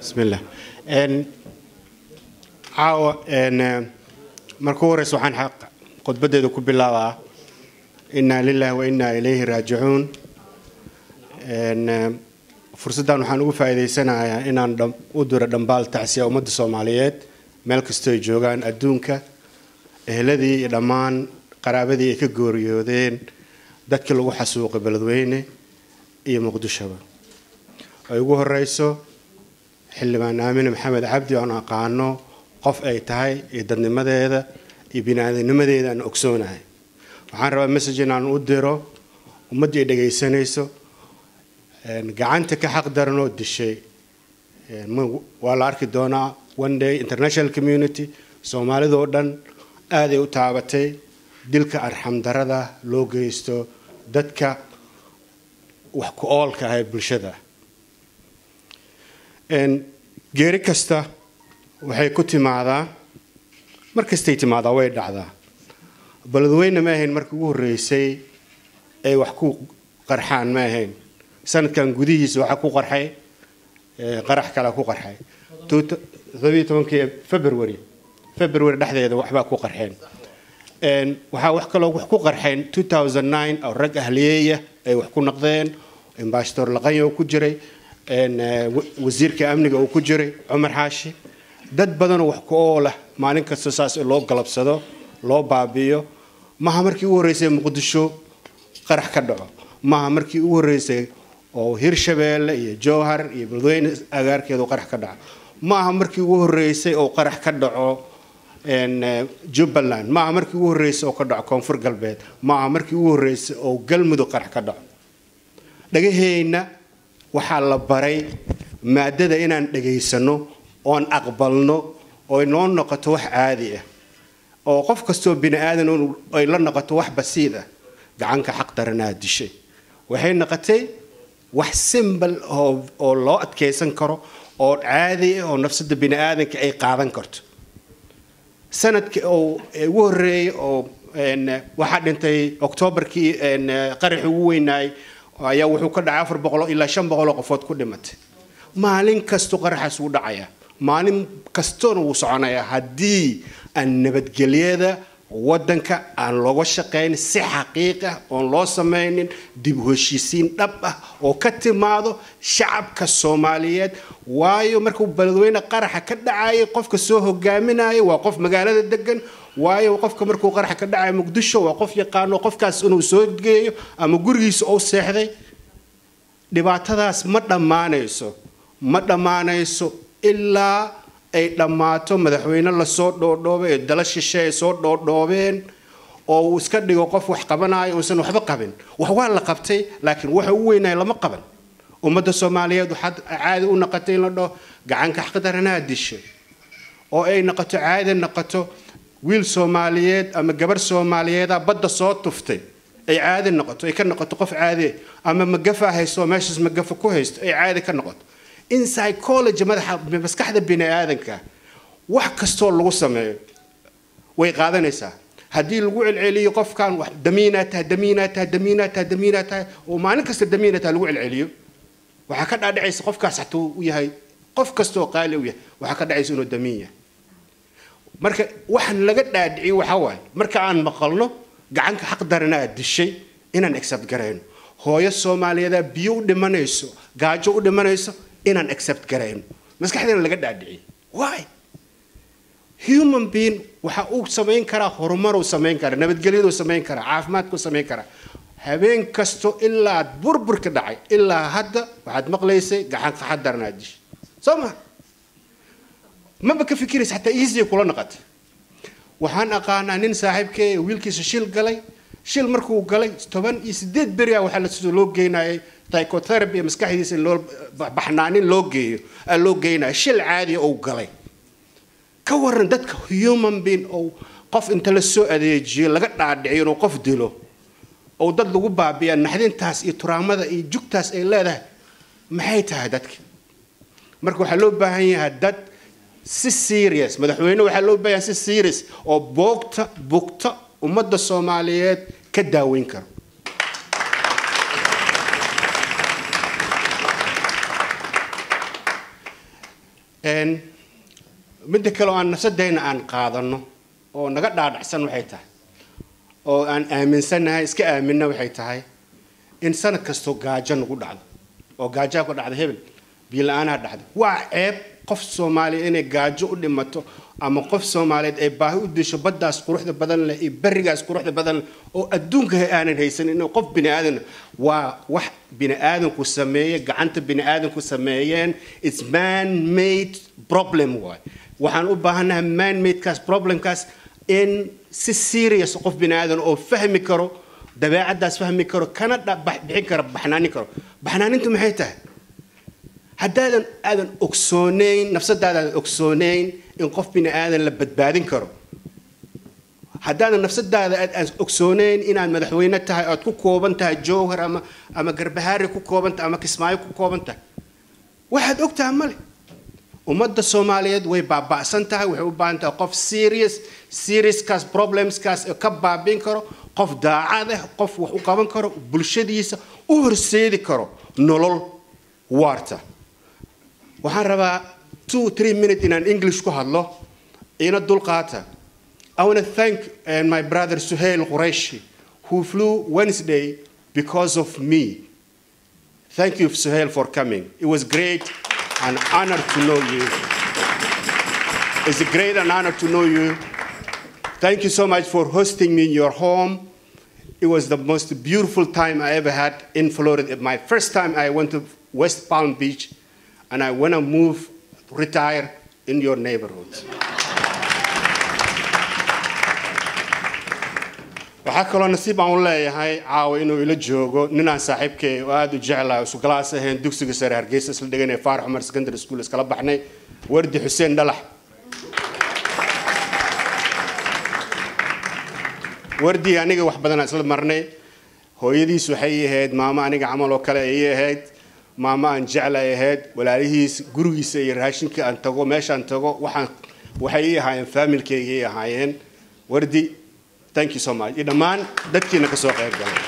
bismillah caawa marka u horeysa waxaan khudbadeeda ku bilaabaa inaa lilahi wa inaa ilayhi raajicuun fursaddan waxaan ugu faa'iidaysanayaa inaan u diro dhambaal tacsiya ummadda soomaaliyeed meel kastoo ay joogaan adduunka eheladii iyo dhammaan qaraabadii ay ka gooriyoodeen dadkii lagu xasuuqay beledweyne iyo muqdishoba ay ugu horeyso xildhibaan aamine maxamed cabdi oan aqaano qof ay tahay iyo dadnimadeeda iyo bini-aadamnimadeeda aan ogsoonahay waxaan rabaa message inaan u diro ummaddii ay dhagaysanayso gacanta ka xaq daranoo dishay waa la arki doonaa one day international community soomaalidoo dhan aaday u taabatay dilka arxamdarada loo geysto dadka wax ku oolka ah ee bulshada geeri kasta waxay ku timaadaa mar kastay timaadaa way dhacdaa beledweyne ma ahayn markii ugu horreysay ay wax ku qarxaan ma ahayn sanadkan gudihiisa waxaa ku qarxay qarax kalea ku qarxay todobiyo february february dhexdeeda waxbaa ku qarxeen waxaa wax kaloo wax ku qarxeen two thousand nine oo rag ahliyeeya ay wax ku naqdeen ambassador laqanya oo ku jiray wasiirka amniga uu ku jiray cumar xaashi dad badanoo wax ku oolah maalin kasta saas loo galabsado loo baabi'iyo maaha markii ugu horreysay muqdisho qarax ka dhaco maaha markii ugu horreysay oo hirshabeelle iyo jowhar iyo beledweyne agaarkeedu qarax ka dhaco maaha markii ugu horreysay oo qarax ka dhaco jubbaland maaha markii ugu horreysay oo ka dhaco koonfur galbeed maaha markii ugu horreysay oo galmudug qarax ka dhaco dhagaheenna waxaa la baray maadada inaan dhagaysano oon aqbalno oy noo noqoto wax caadi ah oo qof kastoo bini aadan ay la noqoto wax basiid ah gacanka xaq daranaa dishay waxay noqotay wax simbal oo loo adkaysan karo oo caadi ah oo nafsada bini aadanka ay qaadan karto sanadkii oo ugu horreeyay oo waxaa dhintay oktoobarkii qaraxii ugu weynaayay ayaa wuxuu ka dhacay afar boqolo ilaa shan boqoloo qofood ku dhimatay maalin kasto qaraxaas wuu dhacaya maalin kastoona wuu soconayaa haddii aan nabadgelyada waddanka aan looga shaqayn si xaqiiq ah oon loo samaynin dib u heshiisiin dhab ah oo ka timaado shacabka soomaaliyeed waayo markuu beledweyne qaraxa ka dhacayay qofka soo hogaaminaya waa qof magaalada degan waayo qofka markuu qaraxa ka dhacaya muqdisho waa qof yaqaano qofkaas inuu soo geeyo ama gurigiisa ou seexday dhibaatadaas ma dhammaanayso ma dhammaanayso ilaa ay dhammaato madaxweyne lasoo dhoodhoobay ee dala shishe ay soo dhoodhoobeen oo uu iska dhigo qof wax qabanayo uusan waxba qabin wax waa la qabtay laakiin waxa u weynaya lama qaban ummadda soomaaliyeed waxaad caadi u noqotay in la dhaho gacanka xaqdaranaa dishay oo ay noqoto caadi noqoto wiil soomaaliyeed ama gabar soomaaliyeeda badda soo tuftay ay caadi noqoto ay ka noqoto qof caadi ama magafa haysto meeshaas magafa ku haysto ay caadi ka noqoto in psychology madaxa maskaxda bini aadanka wax kastoo lagu sameeyo way qaadanaysaa haddii lagu celceliyo qofkan wax damiinaa tahay damiinaa tahay damiinaa tahay damiinaa tahay oo maalin kasta damiina tahay lagu celceliyo waxaa ka dhaadhacaysa qofkaas hatuu u yahay qof kastaoo qaali u yahay waxaa ka dhacaysa inuu damiin yahay marka waxaan laga dhaadhiciyo waxaa waaye marka aan maqalno gacanka xaq daranaa dishay inaan accept garayno hooyo soomaaliyeeda biyo u dhimanayso gaajo u dhimanayso inaan accept garayno maskaxdeena laga dhaadhiciyo why human being waxa uu samayn karaa horumaruu samayn karaa nabadgelyaduu samayn karaa caafimaadkuu samayn karaa habeen kasto ilaa burburka dhacay ilaa hadda waxaad maqlaysay gacanka xaq daranaa dishay soo ma maba ka fikiraysa xataa easy kula noqotay waxaan aqaanaa nin saaxiibkee wiilkiisa shil galay shil markuu galay toban iyo sideed beri ah waxaa lasoo loo geynayay psychotherapy ee maskaxdiisa in loo baxnaanin loo geeyo aa loo geynaya shil caadiya ou galay ka waran dadka human being ou qof inta la soo adeejiyo laga dhaadhiciyo inuu qof dilo ou dad lagu baabiya naxdintaas iyo turaamada iyo jugtaas ay leedahay maxay tahay dadka marka waxaa loo baahan yahay dad si serious madaxweyne waxaa loo baahan si serious oo boogta bugta ummadda soomaaliyeed ka daaweyn karo midda kale oo aan nafsadayna aan qaadano oo naga dhaadhacsan waxay tahay oo aan aaminsannahay iska aaminna waxay tahay in sanad kastoo gaajo nagu dhacdo oo gaajaa ku dhacda hebel biila-aanaa dhacda waa ceeb qof soomaaliya inay gaajo u dhimato ama qof soomaaliyeed ay baahi u disho baddaas quruxda badan leh iyo berigaas quruxda badan leh oo adduunka aanan haysanin inuu qof bini aadan waa wax bini aadanku sameeye gacanta bini aadanku sameeyeen its man made problem waay waxaan u baahannahay man madekaas problemkaas in si serious qof bini aadan oo fahmi karo dabeecaddaas fahmi karo kana bixin karo baxnaanin karo baxnaanintu maxay tahay haddaadan aadan ogsoonayn nafsadaadan ogsoonayn in qof bini aadan la badbaadin karo haddaadan nafsadaada aad ogsoonayn inaad madaxweyne tahay oad ku kooban tahay jowhar ama ama garbahaari ku kooban tahay ama kismaayo ku kooban tahay waxaad og tahay male ummadda soomaaliyeed way baaba'san tahay waxay u baahan tahay qof serious seriouskaas problemskaas ka baabiin karo qof daacad ah qof wax u qaban karo bulshadiisa u horseedi karo nolol waarta waxaan rabaa two three minutes inaan english ku hadlo ina dulqaata I want to thank uh, my brother Suhail Qureshi, who flew Wednesday because of me. Thank you, Suhail, for coming. It was great and honor to know you. It's a great and honor to know you. Thank you so much for hosting me in your home. It was the most beautiful time I ever had in Florida. My first time I went to West Palm Beach, and I want to move, retire in your neighborhood. waxaa kaloo nasiib aan u leeyahay caawa inuu ila joogo ninaan saaxiibkay oo aada u jeclaha isu galaas ahayn dugsiga sare hargeysa isla dhiganay faarax cumar secondary school iskala baxnay wardi xuseen dhalax wardi aniga wax badanaa isla marnay hooyadiis waxay ahayd maamo aniga camal oo kale ayay ahayd maamo aan jeclay ahayd walaalihiis gurigiisa iyo raashinka aan tago meeshaan tago waxaan waxay ii ahaayeen faamilkayga ii ahaayeen wardi thank you so much iyo dhammaan dadkiina ka soo qayb galay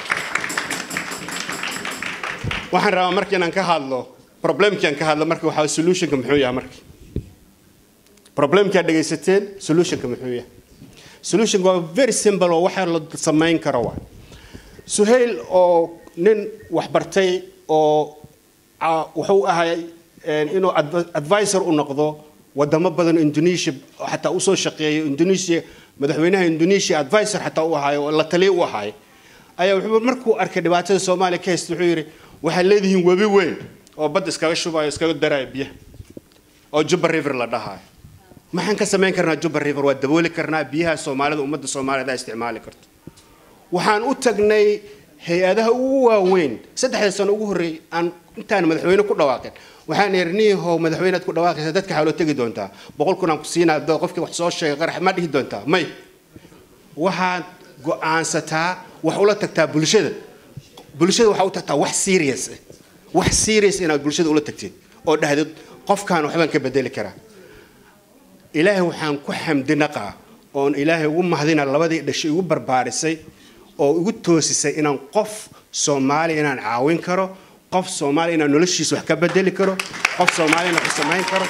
waxaan rabaa marka inaan ka hadlo problemkii aan ka hadlo marka waxaa solutionka muxuu yahay marka problemkii aad dhegaysateen solutionka muxuu yahay solutionka waa very simple oo waxa la samayn karo waa suhayl oo nin waxbartay oo wuxuu ahay inuu advisor u noqdo wadamo badan indonesia xataa usoo shaqeeyo indonesia madaxweynaha indonesia advisor xataa u ahaayo oo la taliya u ahaay ayaa wuxuu markuu arkay dhibaatada soomaaliya ka haysta wuxuu yidhi waxaad leedihiin webi weyn oo badda iskaga shubayo iskaga daraayo biyaha oo juba river la dhahaayo maxaan ka samayn karnaa juba river waa dabooli karnaa biyaha soomaalida ummadda soomaaliyed aa isticmaali karto waxaan u tagnay hay-adaha ugu waaweyn saddexda sano ugu horreeyay aan intaan madaxweyne ku dhawaaqin waxaan ihi niihow madaxweynead ku dhawaaqaysa dadka xaaloo tegi doontaa boqol kun aan ku siinaa dad qofkii wax soo sheegay qarax ma dhihi doontaa may waxaad go-aansataa wax ula tagtaa bulshada bulshada waxaa u tagtaa wax serious ah wax serious inaad bulshada ula tagtid oo dhahdid qofkaan waxbaan ka bedeli karaa ilaahay waxaan ku xamdinaqaa oon ilaahay ugu mahdina labadii dhashay igu barbaarisay oo igu toosisay inaan qof soomaaliya inaan caawin karo qof soomaaliya inaan noloshiisa wax ka bedeli karo qof soomaaliya inaan wax u samayn karo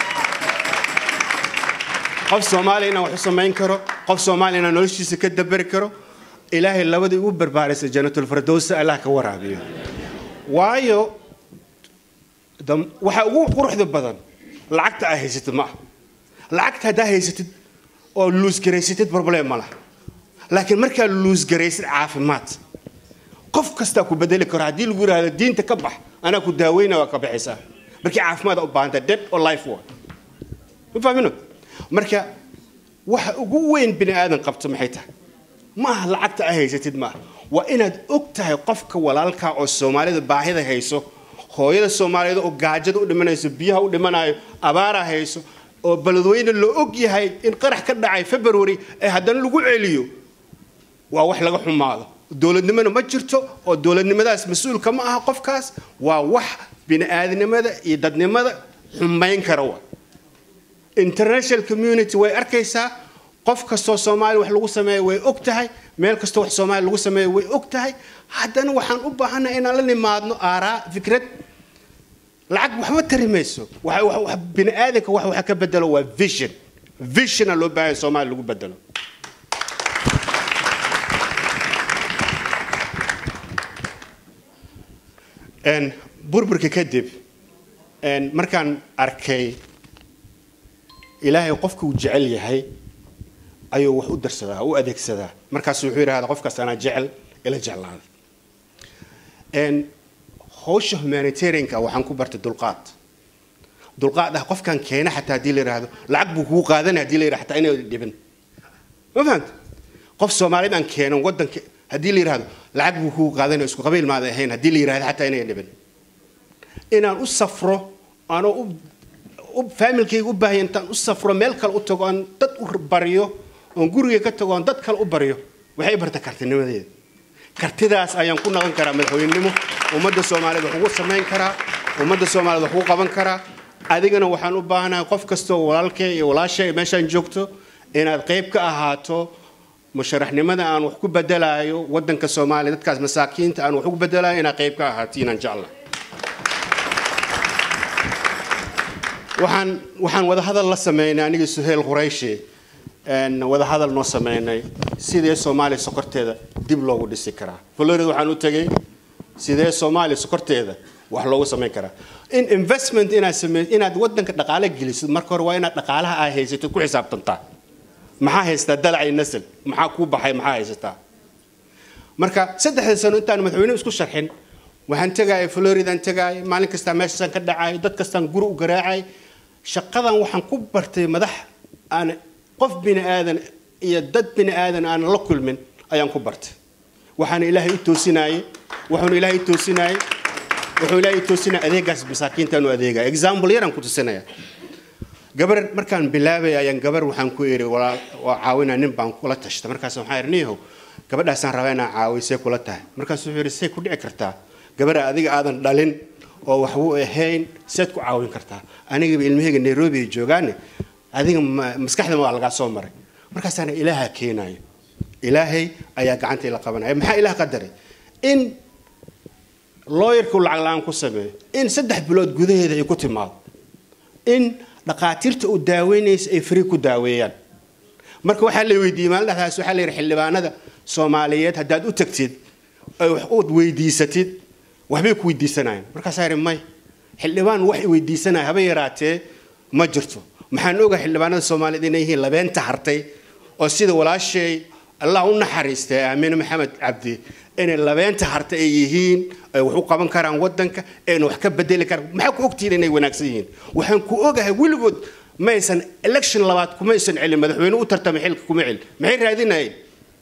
qof soomaaliya inaan wax u samayn karo qof soomaaliya inaan noloshiisa ka dabari karo ilaahay labadii ugu barbaarisay jannatul firdowsa allah ka waraabiyo waayo waxa ugu quruxda badan lacagta aa haysatid ma ah lacagta haddaa haysatid oo luusgaraysatid problem ma laha laakiin markaa luusgaraysid caafimaad qof kastaa ku bedeli karo haddii lagu yidhahdo diinta ka bax anaa ku daaweyna waa ka baxaysaa markii caafimaad u baahanta dead or life waa ma fahmino marka waxa ugu weyn bini aadan qabto maxay tahay ma aha lacagta aa haysatid maaha waa inaad og tahay qofka walaalkaa oo soomaalida baahida hayso hooyada soomaaliyeed oo gaajada u dhimanayso biyaha u dhimanayo abaaraa hayso oo beledweyne loo og yahay in qarax ka dhacay february ee haddana lagu celiyo waa wax laga xumaado dowladnimona ma jirto oo dowladnimadaas mas-uulka ma aha qofkaas waa wax bini-aadnimada iyo dadnimada xumayn kara wa international community way arkaysaa qof kastoo soomaaliya wax lagu sameeya way og tahay meel kastoo wax soomaaliya lagu sameeya way og tahay haddana waxaan u baahannahay inaan la nimaadno aaraa fikrad lacag waxba tari mayso Waxa- waxa- waxa- bini aadanka wax waxa ka bedelo waa vision visiona loo baahan soomaaliya lagu bedelo Een, burburka kadib een, markaan arkay ilaahay qofka uu jecel yahay ayuu wax u darsadaa u adeegsadaa markaasu wuxuu yidhahdaa qofkaas anaa jecel ila jeclaada Een, hawsha humanitarianka waxaan ku bartay dulqaad dulqaad ah qofkan keena xataa haddii la yidhaahdo lacag buu kugu qaadanaya haddii la yidhahdo xataa inay dhibin ma fahanta qof soomaalid aan keenan wadanka haddii la yidhahdo lacag buu kugu qaadanaya isku qabiil maada ahayn haddii la yidhahdo xataa inay dhibin inaan u safro anoo u u faamilkayga u baahaya intaan u safro meel kale u tago aan dad u baryo oon guriga ka tago oon dad kale u baryo waxay barta kartinimadeeda kartidaas ayaan ku naqan karaa madaxweynenimo ummadda soomaaliyeed wax ugu samayn karaa ummadda soomaaliyeed wax ugu qaban karaa adigana waxaan u baahanahay qof kastoo walaalkay iyo walaashay meeshaan joogto inaad qayb ka ahaato musharaxnimada aan wax ku bedelaayo wadanka soomaaliya dadkaas masaakiinta aan wax ugu bedelayo inaad qayb ka ahaato inaan jecla waxaan waxaan wadahadal la sameynay anigii suheel qurayshi een, wadahadal noo sameynay sidee soomaaliya sokorteeda dib loogu dhisi karaa florida waxaan u tegey sidee soomaaliya sokorteeda wax loogu samayn karaa in investment inaad samey inaad wadanka dhaqaale gelisid marka hore waa inaad dhaqaalaha aa haysatid ku xisaabtantaa maxaa haystaa dalacay nasal maxaa kuu baxay maxaa haysataa marka saddexda sano intaan madaxweyne isku sharxin waxaan tegaayay floridaan tegaayay maalin kastaa meeshaasaan ka dhacay dad kastaan guri u garaacay shaqadan waxaan ku bartay madax aan qof bini aadan iyo dad bini aadan aan la kulmin ayaan ku bartay waxaana ilaahay u toosinayay wuxuuna ilaahay u toosinayay wuxuu ilaahay u toosinaya adeegaas masaakiintaan u adeegaya example yaraan ku tusinaya gabar markaan bilaabay ayaan gabar waxaan ku iri walaal waa caawinaa nin baan kula tashta markaas waxaan iri niyahow gabadhaasaan rabaa inaan caawiyo see kula tahay markaas wuxuu yidhi say ku dhici kartaa gabadha adiga aadan dhalin oo waxbuu ahayn seed ku caawin kartaa anigaba ilmahayga nairobi ay joogaane adiga ma- maskaxda waa lagaa soo maray markaasaana ilaaha keenayo ilaahay ayaa gacanta ila qabanaya maxaa ilaah qadaray in looyarku lacag la-aan ku sameeyo in saddex bilood gudaheeda ay ku timaado in dhaqaatiirta uu daaweynaysa ay fari ku daaweeyaan marka waxaa la weydiiyey maalin dhexdaas waxaa la yidhi xildhibaanada soomaaliyeed haddaad u tagtid ay wax uud weydiisatid waxbay ku weydiisanayaan markaasaa yidhi may xildhibaan wax i weydiisanaya haba yaraatee ma jirto maxaan ogahay xildhibaanada soomaaliyeed inay yihiin labeenta hartay oo sida walaashay allah u naxariistay aamine maxamed cabdi inay labeenta hartay ay yihiin ay wax u qaban karaan wadanka ayna wax ka bedeli karaan maxaa ku ogtihiin inay wanaagsan yihiin waxaan ku ogahay weligood maysan election labaad kumaysan celin madaxweyne u tartamay xilka kuma celin maxay raadinayeen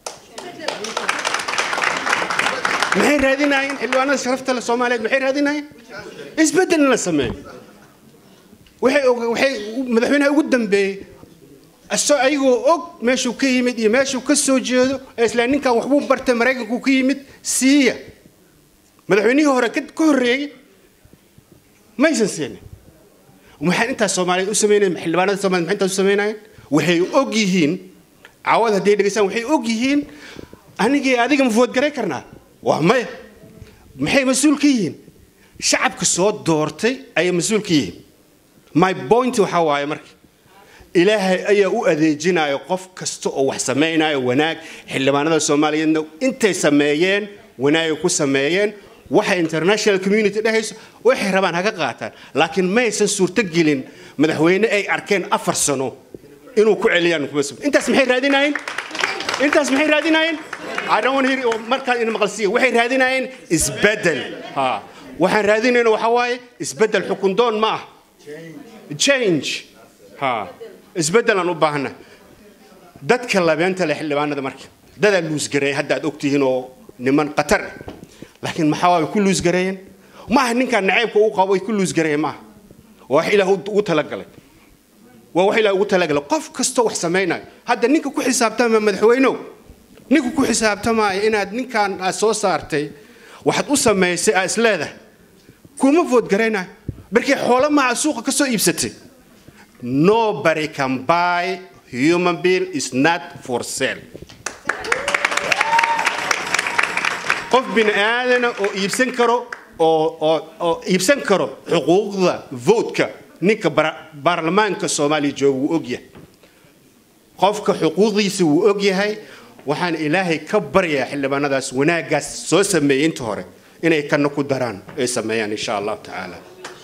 maxay raadinayeen xildhibaanada sharafta leh soomaaliyeed maxay raadinayeen isbedel in la sameeyo waxay og- waxay madaxweynaha ugu dambeeyey asoo ayagoo og meeshuu ka yimid iyo meeshuu ka soo jeedo ee isla ninkan waxbuu bartay maraykanku ka yimid siiya madaxweynihii hore ka ka horreeyey maysan siinin waxaan intaas soomaaliyeed u sameynayeen xildhibaanada soomaaliyeed maxay intaas u sameynayeen waxay og yihiin caawad hadday dhegeystaan waxay og yihiin anigii adiga ma foodgaray karnaa waa maya maxay mas-uul ka yihiin shacabka soo doortay ayay mas-uul ka yihiin my point waxaa waaye marka ilaahay ayaa u adeejinaya qof kasta oo wax samaynayo wanaag xildhibaanada soomaaliyeedna intay sameeyeen wanaagay ku sameeyeen waxa international community dhehayso waxay rabaan haga qaataan laakiin maysan suurtogelin madaxweyne ay arkeen afar sano inuu ku celiyaan kuma sug intaas maxay raadinayeen intaas maxay raadinayeen I don't want to hear markaan ina maqalsiiya waxay raadinayeen isbedel ha waxaan raadinayna waxaa waaye isbedel xukun doon ma ah change ha isbedel aan u baahana dadka labeenta leh xildhibaanada marka dadaa luusgareey hadda aad ogtihiin oo niman qatar ah laakiin maxaa waay ku luusgareeyeen maaha ninkaan naceybka uu qabo ay ku luusgareeyeen maaha waa wax ilaah ugu talagalay waa wax ilaah ugu talagalay qof kastoo wax samaynayo hadda ninka ku xisaabtama madaxweynow ninka ku xisaabtamaayo inaad ninkaan aad soo saartay waxaad u samaysay aa isleedahay kuma foodgaraynayo markii xoolo maca suuqa ka soo iibsatay nobody can buy human being is not for sale qof bini aadana oo iibsan karo oo oo oo iibsan karo xuquuqda votka ninka baarlamaanka soomaaliya jooga wuu ogyahay qofka xuquuqdiisa wuu ogyahay waxaan ilaahay ka baryaa xildhibaanadaas wanaaggaas soo sameeyey inta hore inay kana ku daraan ay sameeyaan insha allahu tacaala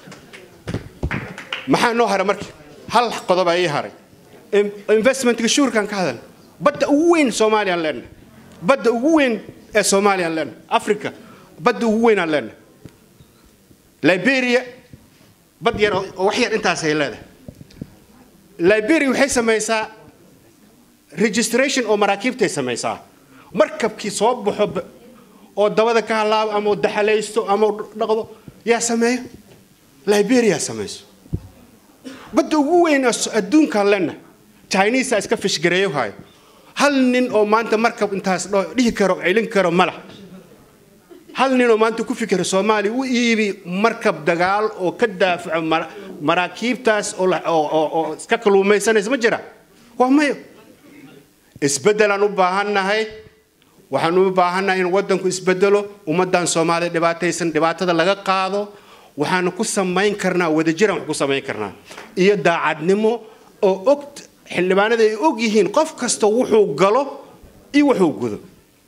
maxaa noo haray marka hal qodob ii haray investmentka shuurkan ka hadal badda ugu weyn soomaaliyaan leenahay badda ugu weyn ee soomaaliyaan leenahay africa badda ugu weynaan leenahay liberia bad yar oo wax yar intaasay leedahay liberia waxay samaysaa registration oo maraakiibtay samaysaa markabkii soo baxo oo dabada ka halaabo ama daxalaysto ama dhaqdo yaa sameeyo liberia samayso badda ugu weyn adduunkaan lena chinesa iska fishgareeyo hayo hal nin oo maanta markab intaas dhihi karo celin karo malah hal nin oo maanta ku fikira soomaaliya u iibi markab dagaal oo ka daafaco maraakiibtaas oo iska kaluumaysanaysa ma jira waa mayo isbeddelaan u baahannahay waxaan u baahannahay in waddanku isbedelo ummaddan soomaaliya dhibaataysan dhibaatada laga qaado waxaanu ku samayn karnaa wadajiraan wax ku samayn karnaa iyo daacadnimo oo og xildhibaanada ay og yihiin qof kasta wuxuu galo iyo wuxuu gudo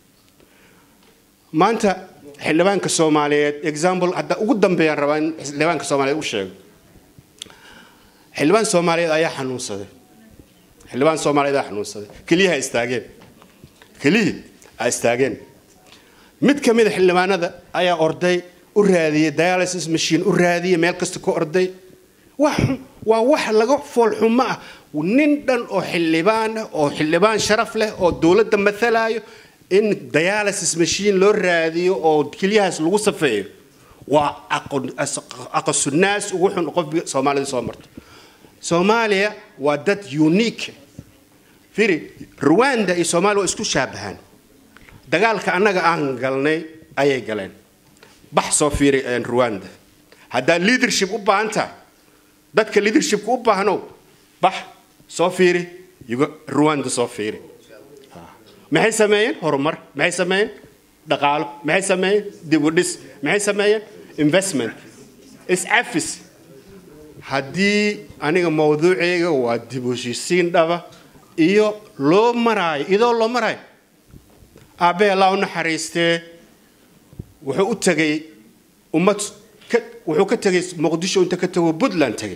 maanta xildhibaanka soomaaliyeed example hadda ugu dambeeyaan rabaa in xildhibaanka soomaaliyeed u sheego xildhibaan soomaaliyeed ayaa xanuunsaday xildhibaan soomaaliyeed ayaa xanuunsaday keliyaha istaageen keliyii a istaageen mid ka mida xildhibaanada ayaa orday u raadiyey dialysis machine u raadiyey meel kasta ku orday waa wax laga foolxumo ah nin dhan oo xildhibaan ah oo xildhibaan sharaf leh oo dowladda matalaayo in dialysis machine loo raadiyo oo kelyahaas lagu safeeyo waa aqasunaas ugu xun qof soomaalida soo marto soomaaliya waa dad unique firi rwanda iyo soomaaliya waa isku shaabahaan dagaalka annaga aan galnay ayay galeen bax soo fiiri rwanda haddaad leadership u baahan tahay dadka leadershipka u baahnow bax soo fiiri rwanda soo fiiri maxay sameeyeen horumar maxay sameeyeen dhaqaalo maxay sameeyeen dibudhis maxay sameeyeen investment iscafis haddii aniga mawduuceyga waa dib u heshiisiin dhaba iyo loo maraayo iyadoo loo maraayo aabbee allaa u naxariistee wuxuu u tegay ummad wuxuu ka tegay muqdisho inta ka tago puntland tegay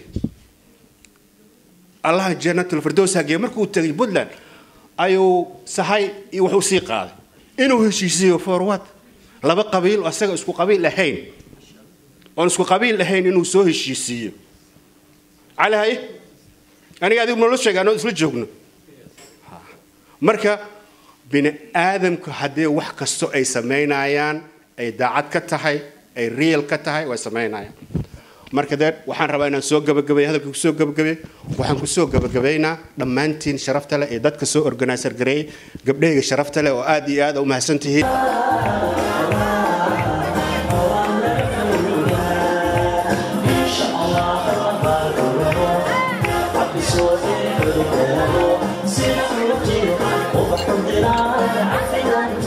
allaha jannatul firdows hagee markuu tegay puntland ayuu sahay iyo wuxuu sii qaaday inuu heshiisiyo forward laba qabiil oo asaga isku qabiil ahayn oon isku qabiil ahayn inuu soo heshiisiiyo cali haye aniga adigu nolo sheega anoo isla joogno marka bini aadamku haddii wax kasto ay samaynayaan ay daacad ka tahay ay real ka tahay way samaynayaan marka dee waxaan rabaa inaan soo gabagabeeyo hadalka kusoo gabagabeey waxaan kusoo gabagabaynaa dhammaantiin sharafta leh ee dadka soo organizer gareeyey gabdhahayga sharafta leh oo aad iyo aad u mahadsan tihiin Sina